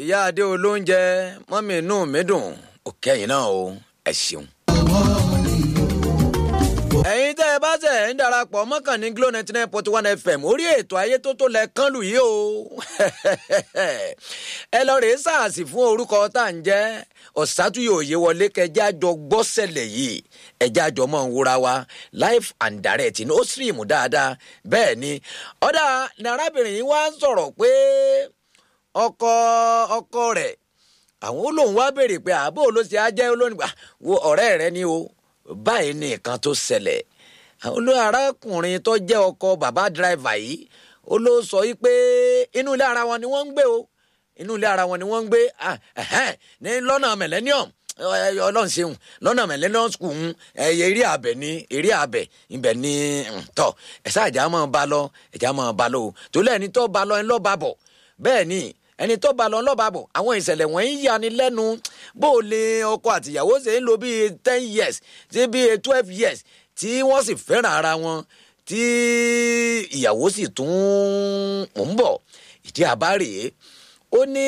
ìyá adé olóúnjẹ mọ́mí inú mi dùn òkè yìí náà o ẹ ṣeun. ẹ̀yin tẹ́ ẹ bá tẹ̀ ń darapọ̀ mọ́kànnì glo ninety nine point one fm orí ètò ayé tó tó lẹ kán lù yìí o ẹ lọ rèé sàásì fún orúkọ tá à ń jẹ́ ọ̀sátúyò òye wọlé kẹjá jọ gbọ́sẹ̀lẹ̀ yìí ẹjá jọ mọ̀ ń wúra wa live and direct ní ó stream dáadáa bẹ́ẹ̀ ni ọ̀dà ní arábìnrin yìí wá ń sọ̀rọ̀ pé ọkọ ọkọ rẹ̀ àwọn olóhùn wá béèrè pé àbó ló ṣe á jẹ́ olónìgbà wo ọ̀rẹ́ rẹ ni o báyìí ní nǹkan tó ṣẹlẹ̀ olú arákùnrin tó jẹ́ ọkọ bàbá dírẹ́fà yìí ó ló sọ yìí pé inú ilé ara wọn ni wọ́n ń gbé o inú ilé ara wọn ni wọ́n ń gbé ní lọ́nà millennium ọlọ́run ṣeun lọ́nà millennium school ń eré abẹ ní eré abẹ ibẹ̀ ní tọ́ ẹ̀sà ìjà máa ba lọ ìjà máa ba lọ o tó lẹ́ni tó ba lọ ẹ̀ lọ́ọ́ bá bọ̀ bẹ́ẹ̀ ni ẹni tó ba lọ lọ́ba bọ̀ àwọn ìṣẹ̀lẹ̀ wọ̀nyí yani lẹ́nu bó o lè ọkọ àtìyàwó ṣe ń lo bíi ten years sí bíi twelve years tí wọ́n sì fẹ́ràn ara wọn tí ìyàwó sì tún ń bọ̀ ìdí àbá rèé ó ní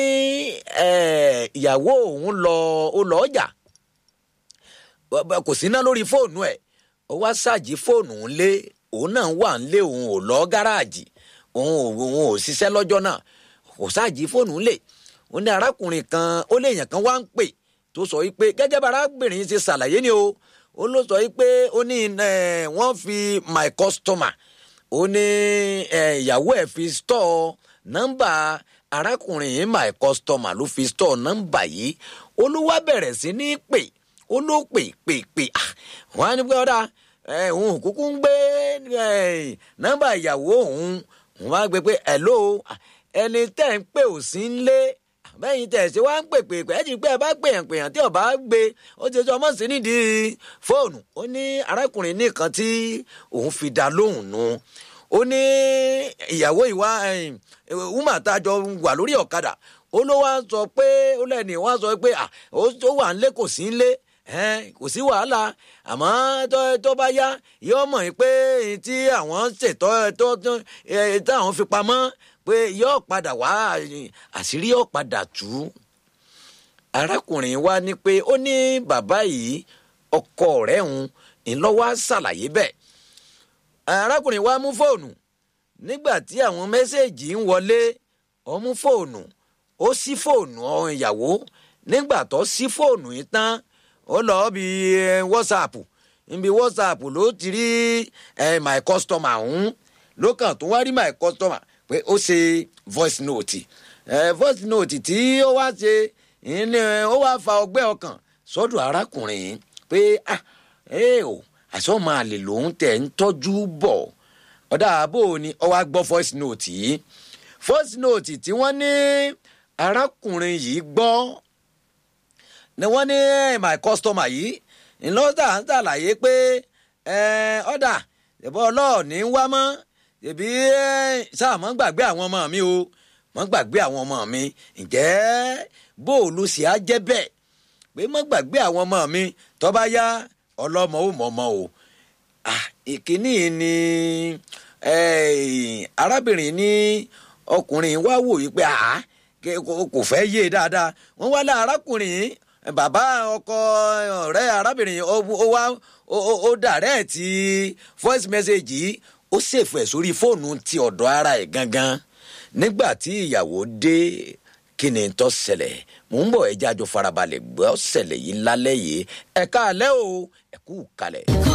ìyàwó òun lọ ó lọ ọjà kò sí ná lórí fóònù ẹ̀ ó wá ṣáàjì fóònù ńlé òun náà wà ńlé òun ò lọ gáràjì òun ò ṣiṣẹ́ lọ́jọ́ náà kò ṣáàjì fóònù ńlẹ̀ ó ní arákùnrin kan ó léèyàn kan wá ń pè tó sọ wípé gẹ́gẹ́ bá arábìnrin ṣe ṣàlàyé ni o ó ló sọ wípé ó ní wọ́n fi my customer ó ní ìyàwó ẹ̀ fi store nọ́mbà arákùnrin yìí my customer ló fi store nọ́mbà yìí ó ló wá bẹ̀rẹ̀ sí ní pè ó ló pè pè pè wọ́n á ní pé ọ̀dà òun kúkú ń gbé nọ́mbà ìyàwó òun wọ́n á gbé pé hello ẹni tẹ́ ń pè ò sí ń lé bẹ́yìn tẹ̀ ṣe wá ń pè pè pé ẹ̀jìn pé ẹ bá pèyàn pèyàn tí ọba gbé ó ti sọ ọmọ sí nídìí fóònù ó ní arákùnrin nìkan tí òun fi dá lóhùn nu ó ní ìyàwó ìwà wúmà tá a jọ wà lórí ọ̀kadà ó ló wá sọ pé ó lẹ́ni wá sọ pé ó wà ń lé kò sí ń lé kò sí wàhálà àmọ́ tó bá yá yóò mọ̀ pé tí àwọn ṣètò táwọn fi pamọ́ pé yóò padà wá àṣírí yóò padà tú arákùnrin wa ní pé ó ní bàbá yìí ọkọ rẹ̀ ń ńlọ́wọ́ ṣàlàyé bẹ́ẹ̀ arákùnrin wa mú fóònù nígbà tí àwọn mẹ́sẹ̀gì ń wọlé ó mú fóònù ó ṣí fóònù ọ̀hún ìyàwó nígbà tó ṣí fóònù yìí tán ó lọ bí whatsapp níbi whatsapp ló ti rí my customer ọ̀hún ló kàn tó wá rí my customer pé ó ṣe voice note ẹ voice note tí ó wá ṣe ní ó wá fa ọgbẹ́ ọkàn sọ́dọ̀ arákùnrin pé ah ẹ o àṣọ máa lè lòun tẹ̀ ń tọ́jú bọ̀ ọ̀dà àbò ni ó wá gbọ́ voice note yìí voice note tí wọ́n ní arákùnrin yìí gbọ́ ni wọ́n ní my customer yìí ńlọ́dà ń ṣàlàyé pé ọ̀dà ìbọn ọlọ́ọ̀ni ń wá mọ́ ṣèbí sáà mọ́ gbàgbé àwọn ọmọ mi o mọ́ gbàgbé àwọn ọmọ mi ǹjẹ́ bóòlù sì á jẹ́ bẹ́ẹ̀ pé mọ́ gbàgbé àwọn ọmọ mi tó bá yá ọlọ́mọ ò mọ̀ọ́mọ́ o ìkíní ni arábìnrin ní ọkùnrin wá wò yí pé kò fẹ́ yé dáadáa wọ́n wá lá arákùnrin bàbá ọkọ ọ̀rẹ́ arábìnrin ó wá ó dàrẹ́ ti voice message yìí ó ṣèfù ẹ̀ sórí fóònù ti ọ̀dọ̀ ara ẹ̀ gangan nígbà tí ìyàwó dé kí ni tó ṣẹlẹ̀ mò ń bọ̀ ẹjẹ́ àjọ farabalẹ̀ gbọ́ ṣẹlẹ̀ yìí lálẹ́ yìí ẹ̀ka alẹ́ o ẹ̀kú kalẹ̀.